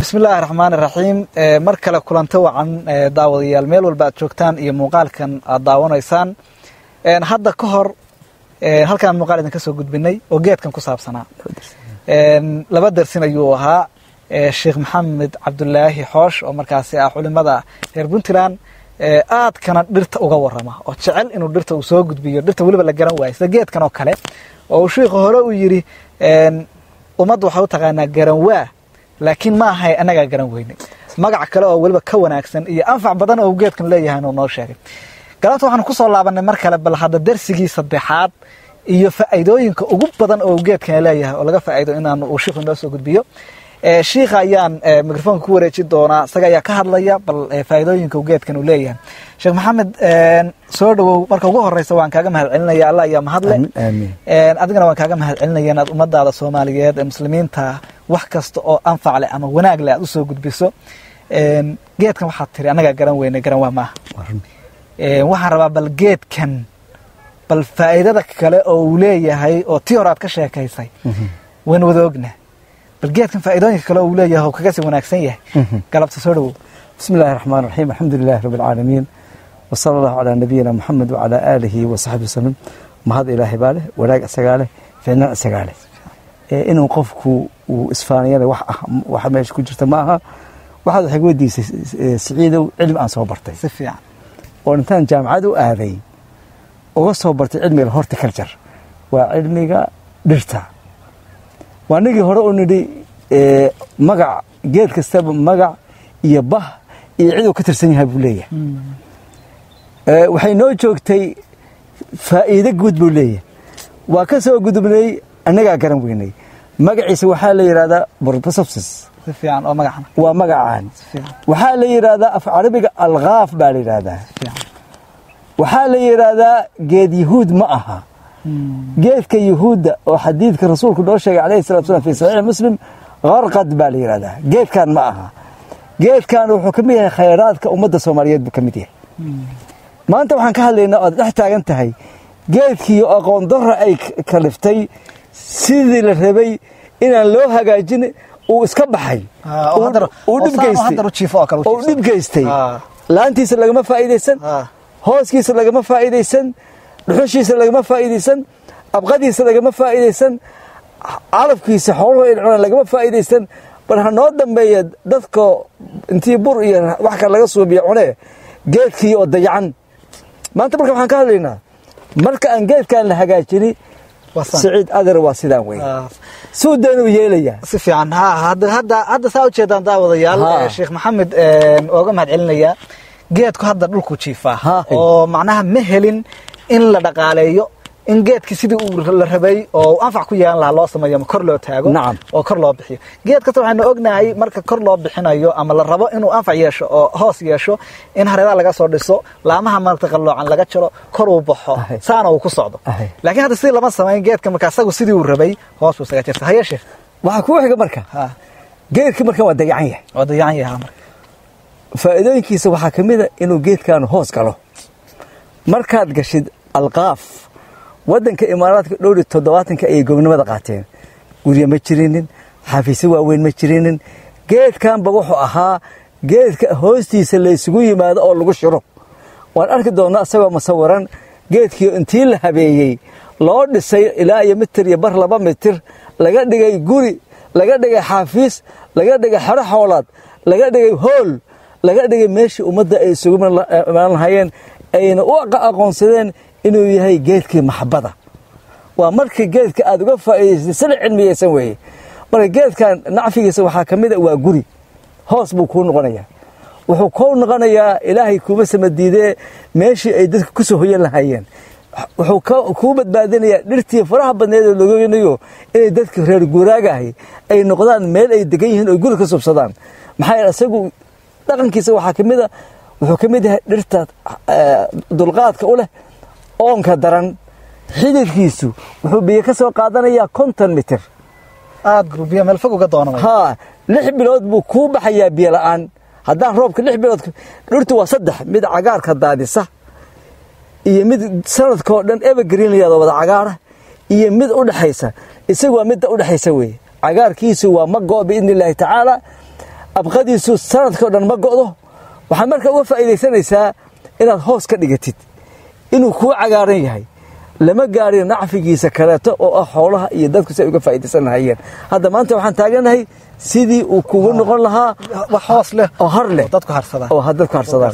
bismillaahi raxmaan iraxiim mar kale kulanto wacan daawadayaal meel walba aad joogtaan iyo muuqaalkan aad daawanaysaan hadda ka hor halkaan muuqaal idinka soo gudbinay oo geedkan ku saabsanaa laba dersin ayuu ahaa sheekh maxamed cabdulaahi xoosh oo markaasi ah culimada reer puntland aadkana dhirta uga warama oo jecel inuu dhirta uu soo gudbiyo dhirta weliba la garan waayo sida geedkan oo kale oo uu shiikhu hore uu yidhi ummadda waxaa u taqaanaa garan waa laakiin ma ahay annagaa garan weyne magac kale oo weliba ka wanaagsan iyo anfac badan oo geedkan leeyahay inuu noo sheegay galabta waxaanu ku soo laabanay mar kale bal hadda darsigii saddexaad iyo faa'iidooyinka ugu badan oo geedkan leeyahay oo laga faa'iido inaan uu shiikhu inoo soo gudbiyo shiikha ayaan microfoonka ku wareejin doonaa isaga ayaa ka hadlaya bal faa'iidooyinka geedkan uu leeyahay sheekh maxamed soo dhawow marka ugu horeysa waan kaaga mahad celinaya allah ayaa mahadle adigana waan kaaga mahad celinaya inaad ummadaada soomaaliyeed ee muslimiinta wax kasta oo anfac leh ama wanaag leh aad usoo gudbiso geedkan waxaad tiri annagaa garan weyne garan waa maaha waxaan rabaa bal geedkan bal faa'iidada kale oo uu leeyahay oo tii hore aad ka sheekaysay waan wada ogna bal geedkan faa'iidooyinka kale oo uu leeyahay oo kaga sii wanaagsan yahay galabta soo dhawow بسم الله الرحمن الرحيم الحمد لله رب العالمين وصلى الله على نبينا محمد وعلى آله وصحبه وسلم mahad ilaahay baa leh wanaag isagaa leh ficnaan isagaa leh inuu qofku uu isfaaniyana wax ah waxa meesha ku jirta ma aha waxaad waxay weydiisay siciidow cilmi aan soo bartay si fiican oo intaan jaamacad u aaday uga soo bartay cilmiga horticulture waa cilmiga dhirta waa nigii hore u nidhi magac geed kastaba magac iyo bah iyo ciduu ka tirsan yahay buu leeyahay waxay noo joogtay faa'iido guud buu leeyahay waa ka soo gudubnay annagaa garan weynay magaciisa waxaa la yidhahdaa borbosopsis si fiican oo magacana waa magacaan si fiican waxaa la yidhaahdaa af carabiga alkaaf baa la yidhaahdaa si fiican waxaa la yidhaahdaa geed yahuud ma aha geedka yahuudda oo xadiidka rasuulku noo sheegay calayhi salatu salam fi saxiix muslim qarqad baa la yidhahdaa geedkan ma aha geedkan wuxuu ka mid yahay khayraadka ummadda soomaaliyeed buu ka mid yahay maanta waxaan ka hadlaynaa oad dhex taagan tahay geedkii aqoon darra ay kaliftay sidii la rabay inaan loo hagaajin uu iska baxay Ah, oo haddana- uu oo dhib saan oo geystay haddana u jiifo oo kale u oo jiifsan. dhib geystay Ah. laantiisa lagama faa'iidaysan Ah. hooskiisa lagama faa'iidaysan dhuxushiisa lagama faa'iidaysan abqadiisa lagama faa'iidaysan calafkiisa xooluhu ay cunaan lagama faa'iidaysan bal ha noo dambeeya dadka intii bur iyo wax kale laga suubiya cunee geedkii oo dayacan maanta marka waxaan ka hadlaynaa marka aan geedkan la hagaajini Waa saan. siciid adar waa sidaan wey Ah, suu daynuu yeelayaa si fiican ha hadda hadda hadda saa ujeedaan daawadayaal Ha. eh, sheekh maxamed ooga mahad celinaya geedku hadda dhulku jiifaa Ha. oo macnaha ma helin in la dhaqaaleeyo in geedki sidii uu la rabay oo uu anfac ku yeelan lahaa loo sameeyo ama kor loo taago Nacam. oo kor loo bixiyo geed kasta waxaynu ognahay marka kor loo bixinayo ama la rabo inuu anfac yeesho oo hoos yeesho in hareeraha laga soo dhiso laamaha marta qalloocan laga jaro kor uu baxo Ahay. saana uu ku socdo Ahay. laakiin hadda sidii lama samayn geedka marka asagu sidii uu rabay hoos buu isaga jirta haye sheekh waxaa kuu xiga marka ha geedkii marka waa dayacan yahay waa dayacan yahaa marka faa'iidooyinkiisa waxaa ka mid a inuu geedkan hoos galo markaad gashid alqaaf waddanka imaaraadka dhowri toddobaatanka ayay goobnimada qaateen guryo ma jirinin xafiisyo waaweyn ma jirinin geedkanba wuxuu ahaa geedka hoostiisa laysugu yimaado oo lagu shiro waan arki doonnaa isagoo musawiran geedkii intii la habeeyey loo dhisay ilaa iyo mitir iyo bar laba mitir laga dhigay guri laga dhigay xaafiis laga dhigay xero xoolaad laga dhigay hool laga dhigay meeshii ummadda ay isugu imaan lahaayeen ayna u aqoonsadeen inuu yahay geedkii maxabada waa markii geedka aad uga faa'iidaysatay sila cilmiyeysan weeye marka geedkan nacfigiisa waxaa ka mid a waa guri hoos buu kuu noqonayaa wuxuu kuu noqonayaa ilaahay kuuma samadiidee meeshii ay dadka ku soo hoyan lahaayeen wuxuu ka- kuu badbaadinayaa dhirtii faraha badneed oo logeynayo inay dadka reer guuraagahay ay noqdaan meel ay degan yihiin oo guri ka subsadaan maxaa yeele isagu dhaqankiisa waxaa ka mid a wuxuu ka mid yahay dhirta eh, dulqaadka u leh oonka daran xididkiisu wuxuu biyo ka soo qaadanayaa konton mitir aad gruubya meel fog uga doonamay haa lix bilood buu kuu baxayaa biyo la'aan haddaan roobka lix bilood dhirtu waa saddex mid cagaarka daadisa iyo mid sanadkoo dhan evergreen la yahdo wada cagaara iyo mid u dhexaysa isagu waa midda u dhexaysa weeye cagaarkiisu waa ma go' biidni illaahi tacaala abqadiisu sanadka o dhan ma go'do waxaad marka uga faa'iidaysanaysaa inaad hoos ka dhigatid inuu kuu cagaaran yahay lama gaarin nacfigiisa kaleeto oo ah xoolaha iyo dadku si ay uga faa'iidaysan lahayeen hadda maanta waxaan taaganahay sidii uu kugu noqon lahaa wax hoos leh oo har leh oo dadku harsadaan oo dadku harsadaan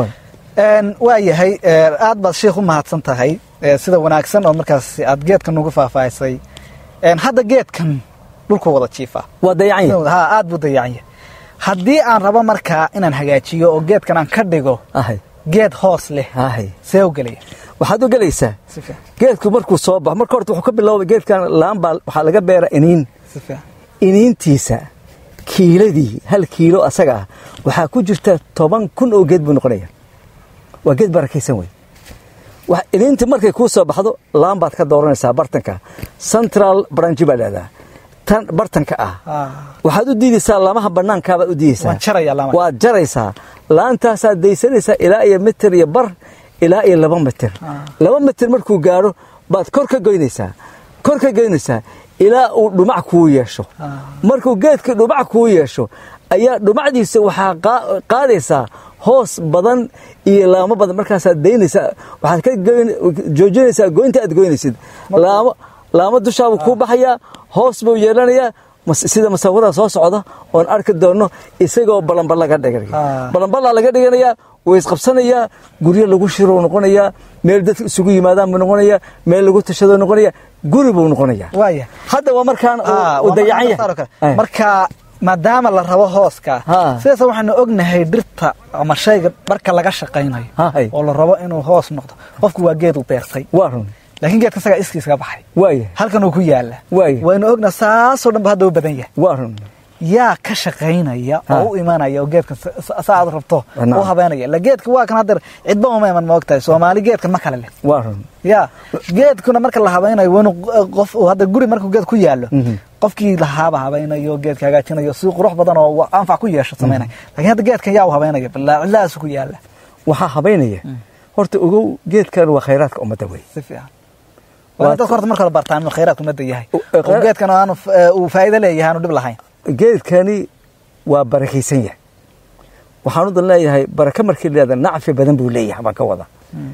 Een, waa yahay ee, aad baad sheikh u mahadsan tahay ee, sida wanaagsan oo markaas aad geedkan ugu faahfaahisay Een, hadda geedkan dhulku wada jiifa waa dayacan yahay ha aad buu dayacan yahay haddii aan rabo markaa inaan hagaajiyo oo geedkan aan ka dhigo ahay geed hoos leh ahay see u gelaya waxaad u gelaysaa si fiican geedku markuu soo baxo marka horta wuxuu ka biloobay geedkan laan baa waxaa laga beera iniin si fiican iniintiisa kiiladii hal kiilo asaga ah waxaa ku jirta toban kun oo geed buu noqonaya waa geed barakaysan wey wax iniinta markay kuu soo baxdo laan baad ka dooranaysaa bartanka central branch baa leedaha tan bartanka ah Ah. waxaad u diidaysaa laamaha bannaankaabaad u diidaysaa Waan jarayaa laamaha. waad jaraysaa laantaasaad daysanaysaa ilaa iyo mitir iyo bar ilaa iyo laba mitir laba mitir markuu gaadho baad kor ka goynaysaa kor ka goynaysaa ilaa uu dhumac kuu yeesho markuu geedka dhumac kuu yeesho ayaa dhumacdiisa waxaa qaa- qaadaysaa hoos badan iyo laamo badan markaasaad daynaysaa waxaad ka goyn- joojinaysaa goynta aad goynaysid laamo laamo dushaabuu kuu baxayaa hoos buu yeelanayaa mas- sida musawirada soo socda oon arki doonno isagoo balanbal laga dhiganaya Ah. balanbalaa laga dhiganayaa way isqabsanayaa guryo lagu shiro noqonayaa meel dadka isugu yimaadaan buu noqonayaa meel lagu tashado noqonaya guri buu noqonayaa waaya hadda waa markaan uu- Ah, uu waa dayacan marka yahay kale. Eh. marka maadaama la rabo hooska Ha. sidaas waxaanu ognahay dhirta ama shayga marka laga shaqaynayo Hay. oo la rabo inuu hoos noqdo qofku waa geed u beertay waa run laakiin geedka isagaa iskiisaga baxay waaya halkan uu ku yaala Waaya. waynu ogna saasoo dhan ba hadda u badan yahay waa run yaa ka shaqaynaya Ha. oo u imanaya oo geedkan sa- sa- saa aad rabto Naam. u habeynaya la geedka waa kan haddeer cidba uma iman ma ogtahay soomaali geedkan ma kale leh waa run ya geedkuna marka la habaynayo waa inuu qof uu hadda guri markuu geed ku yaalo Mhm. qofkii lahaaba habaynayo geedka hagaajinayo si qurux badan oo wa- anfac ku yeesho samaynaya laakiin hadda geedkan yaa u habaynaya bilaa cidlahaasu ku yaala waxaa habaynaya horta ogow geedkan waa khayraadka ummadda wey si fiican waa in dadka horta marka hore bartaan inuu khayraadku ummadda yahay U- eh, oo khayraad- geedkan aanu f- eh, uu faa'iido leeyahay aanu dhib lahayn geedkani waa barakaysan yahay waxaan u dan leeyahay baraka markii leeda nacfi badan buu leeyahay baan ka wada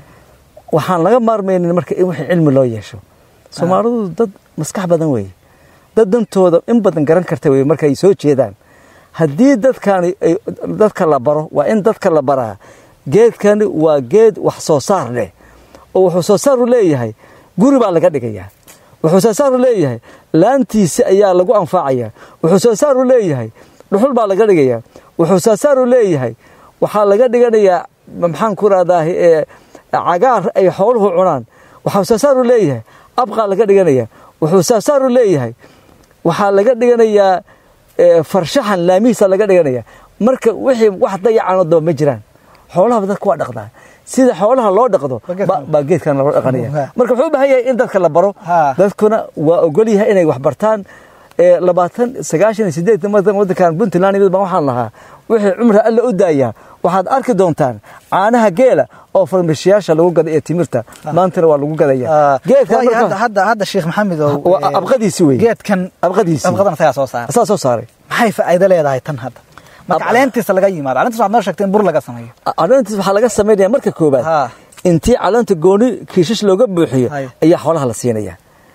waxaan laga maarmaynin marka in wixii cilmi loo yeesho soomaalidu dad maskax badan weeye dad dantooda in badan garan karta weye markay soo jeedaan haddii dadkani ay- dadka la baro waa in dadka la baraa geedkani waa geed wax soo saar leh oo wuxuu soo saaru leeyahay guri baa laga dhigayaa wuxuu soo saaru leeyahay laantiisi ayaa lagu anfacaya wuxuu soo saaru leeyahay dhuxul baa laga dhigayaa wuxuu soo saaru leeyahay waxaa laga dhiganayaa maxaan ku rahdaa cagaar ay xooluhu cunaan waxaa soo saaru leeyahay abqaa laga dhiganaya wuxuu soo saaru leeyahay waxaa laga dhiganayaa eh, farshaxan laamihiisa laga dhiganaya marka wixii wax dayacanoo daba ma jiraan xoolahaba dadka waa dhaqdaa sida xoolaha loo dhaqdo Waa geedkan. ba- baa geedkan loo dhaqanaya Ha. marka wuxuu u baahan yahay in dadka la baro Ha. dadkuna waa ogol yahay inay wax bartaan ee labaatan sagaashan iyo sideed wadankan puntland mid baan waxaan lahaa wixii cumra alla u daayaa waxaad arki doontaan caanaha geela oo farmashiyaasha lagu gada iyo timirta maantana waa lagu gadaya geedkan Waayo, marka- hadda hadda hadda sheekh maxamed oo Waa eh, abqadiisi wey geedkan abqadiisi abqadan isagaa soo saara asaa soo saaray maxay faa'iido leedahay tan hadda marka Ab- caleentiisa laga yimaado caleentiisa waxaad noo sheegtay in bur laga sameeyo caleentiis waxaa laga samaynaya marka koobaad Ha. intii caleenta gooni kiishash looga buuxiyo Hay. ayaa xoolaha la siinaya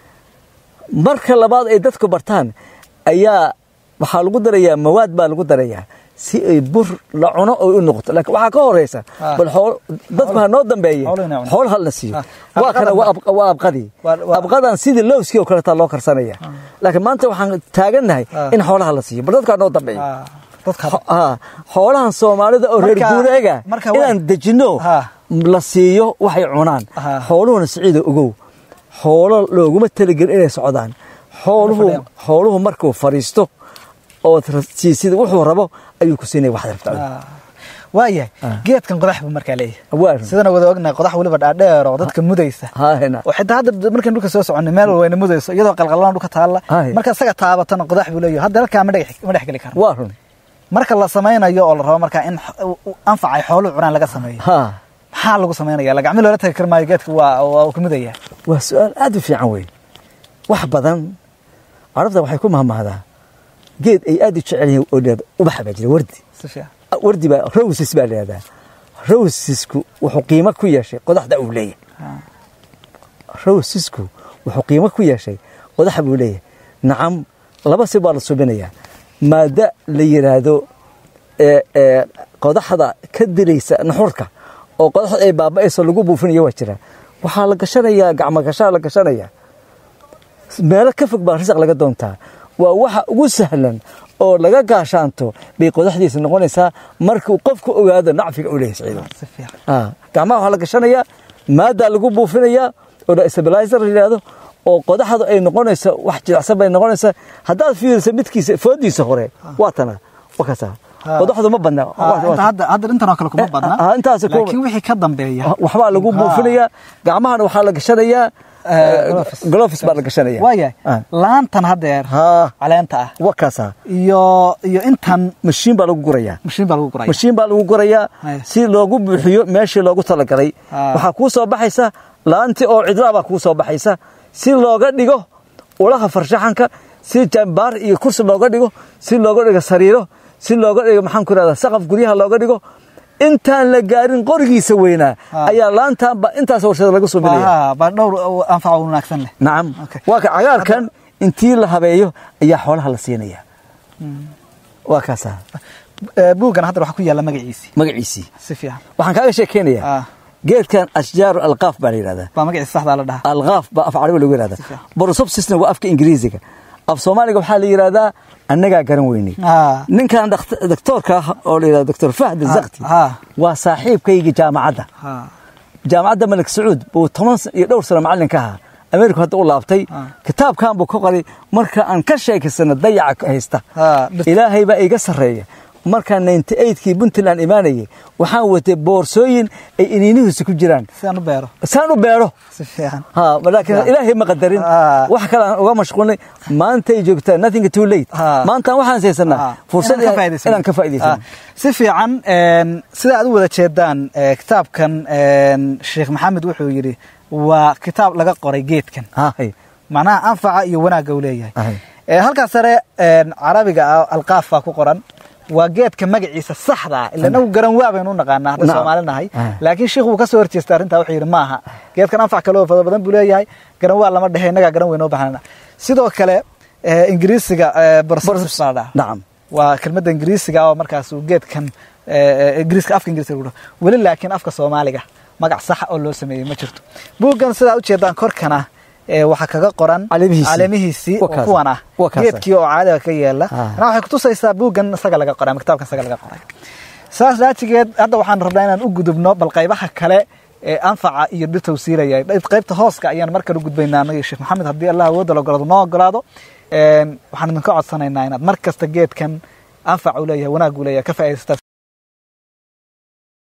marka labaad ay dadku bartaan ayaa waxaa lagu darayaa mawaad baa lagu darayaa si ay bur la cuno oo u noqoto laakiin waxaa ka horeysa Ha. bal xool dadku ha noo dambeeye Xoolo inay cunaan. xoolaha la siiyo Ha. waa kana Abqadan- waa ab- waa abqadii Waa- waa- abqadan sidii lowskii oo kaletaa loo karsanaya laakiin maanta waxaan taagannahay Ha. in xoolaha la siiyo bal dadku ha noo dambeeye Ah, dadka Xo- haa, xoolahan soomaalida oo reer Marka- guureega marka waa- inaan dejinno Ha. la siiyo waxay cunaan Ha. xooluhuna siciida ogow xoolo looguma talagelin inay socdaan xooluhu fadhiyaan. xooluhu markuu fadhiisto ood ra- siisid wuxuu rabo ayuu ku siinaya waxaad rabta adiga. Ah. waayahay geedkan qodax buu markaa leeyahay Waa run. sidana wada ognahay qodax weliba dhaadheer oo dadka mudaysa Haa, hena. oo xitaa hadda markaan dhulka soo soconnay meel wayna mudayso iyadoo qalqalan dhulka taalla Hay. marka isaga taabatana qodax buu leeyahay hadda halkaa ma dhex ma dhex geli karo waa run marka la samaynayo oo la rabo markaa in x- u- u- anfacay xooluhu cunaan laga sameeyo haa maxaa lagu samaynaya lagacmi loola tagi kar maayo geedka waa waa uu ka mudaya waa su-aal aad u fiican wey wax badan carabta waxay ku mahmahdaa geed ay aad u jecel yihiin oo dhahda ubaxa baa jira wardi si fiican wardi baa roses baa lahahdaa rosesku wuxuu qiimo ku yeeshay qodaxda uu leeyahay rosesku wuxuu qiimo ku yeeshay qodaxa buu leeyahay nacam laba si baa la subinayaa maada la yidhaahdo ee ee qodaxda ka diraysa naxurka oo qodaxda ay baaba'ayso lagu buufinayo waa jira waxaa la gashanayaa gacmo gashaa la gashanayaa meelo ka fog baa risaq laga doontaa waa waxa ugu sahlan oo laga gaashaanto bay qodaxdiisa noqonaysaa markuu qofku ogaado nacfiga uu leeyahay siciido si fiican Ah, gacmaha waxaa la gashanayaa maadaa lagu buufinayaa oo la stabilizer la yidhaahdo oo qodaxdu ay noqonayso wax jilicsan bay noqonaysaa haddaad fiiriso midkiisa foodiisa hore waa tana waa kasaa Ah. qodaxdu ma badna Ah, inta hadda hadda intan oo kale kuma badna Ah, intaasi kuma- laakiin wixii ka dambeeya waxbaa lagu Ah. buufinayaa gacmahana waxaa la gashanayaa Eh, gloves. glofis baa la gashanaya waayahay Ah. laantan haddeer ha caleenta ah waa kaasaa iyo iyo intan mashiin baa lagu gurayaa mashiin baa lagu guraya mashiin baa lagu gurayaa Ay. si loogu buuxiyo meeshii loogu talagalay Ah. waxaa kuu soo baxaysa laantii oo cidlaa baa kuu soo baxaysa si looga dhigo ulaha farshaxanka si jambaar iyo kursi looga dhigo si looga dhigo sariiro si looga dhigo maxaan ku ihahdaa saqaf guryaha looga dhigo intaan la gaarin qorigiisa weynaa Ah. ayaa laantaanba intaas warshada laga subinaya Waa- baa dhowr anfac oo wanaagsan leh nacam Okay. waa ka cagaarkan intii la habeeyo ayaa xoolaha la siinaya waa kaasaa Eh, buuggan hadda waxaa ku yaalla magaciisii magaciisii si fiican waxaan kaaga sheekeynayaa Ah. geedkan ashjaaru alqaaf baa la yidhahdaa baa magaciisa saxdaa la dhahaa alqaaf baa af carabi lagu yidhahdaa Si fiican. borosopsisna waa afka ingiriisiga af soomaaliga waxaa la yidhahdaa annagaa garan weynay Ah. ninkan dhakt- doktoorka ah oo la yidhahdo doktor fahd zakti ah. waa saaxiibkayga jaamacadda Ha. jaamacadda malik sacuud buu toban sa- iyo dhowr sano macallin ka ahaa ameerika hadda u laabtay Ah. kitaabkan buu ka qoray marka aan ka sheekaysano dayaca haysta Ah, dhirta. ilaahay baa iga sarreeya markaan 98kii puntland imaanayay waxaan watay boorsooyin ay iniinihiisa ku jiraan si aan u beero saan u beero si fiican ha laakiin ilaahay ma qadarin Ah. wax kale aan uga mashquulnay maantay joogtaa nothing too late Ah. maantaan waxaan haysanaa Ah. fursad Inaan ka faa'iidaysano. inaan ka faa'iidaysano Ah. si fiican een, sida aad u wada jeedaan eh, kitaabkan een, sheekh maxamed wuxuu yidhi waa kitaab laga qoray geedkan Hay. macnaha anfaca iyo wanaagga uu leeyahay Ahay. Eh, halkaas sare een, carabiga ah alqaaf baa ku qoran waa geedka magaciisa saxda ah ila nagu garan waa baynu u naqaanaa hadda Nacam. soomaali nahay Ah. laakiin sheikhu wuu ka soo horjeestay arrintaa wuxuu yidhi maaha geedkan anfac kale oo fada badan buu leeyahay garan waa lama dhehe innagaa garan weyn oo baxnana sidoo kale eh, ingiriisiga eh, borosopsis baa la dhahaa. nacam waa kelmadda ingiriisiga oo markaas uu geedkan eh, ingiriiska afka ingiriiska lagu dhaho weli laakiin afka soomaaliga magac saxa oo loo sameeyey ma jirto buuggan sidaa ujeedaan korkana eh, waxaa kaga qoran Caleemihiisii. caleemihiisii oo Waa kaasa. kuwan ah Waa kaasa. geedkii oo caadiga ka yeela Ah. anaa waxay kutusaysaa buuggan isaga laga qoray ama kitaabkan isaga laga qoray saas daatigeed hadda waxaan rabnaa inaan u gudubno bal qaybaha kale ee anfaca iyo dhirta uu siilaya qaybta hooska ayaan markale u gudbaynaa anaga sheekh maxamed haddii allah awoodda la ogolaado noo ogolaado Een, waxaan idinka codsanaynaa inaad mar kasta geedkan anfac uu leeyahay wanaag uu leeyahay ka faa'iidaysataa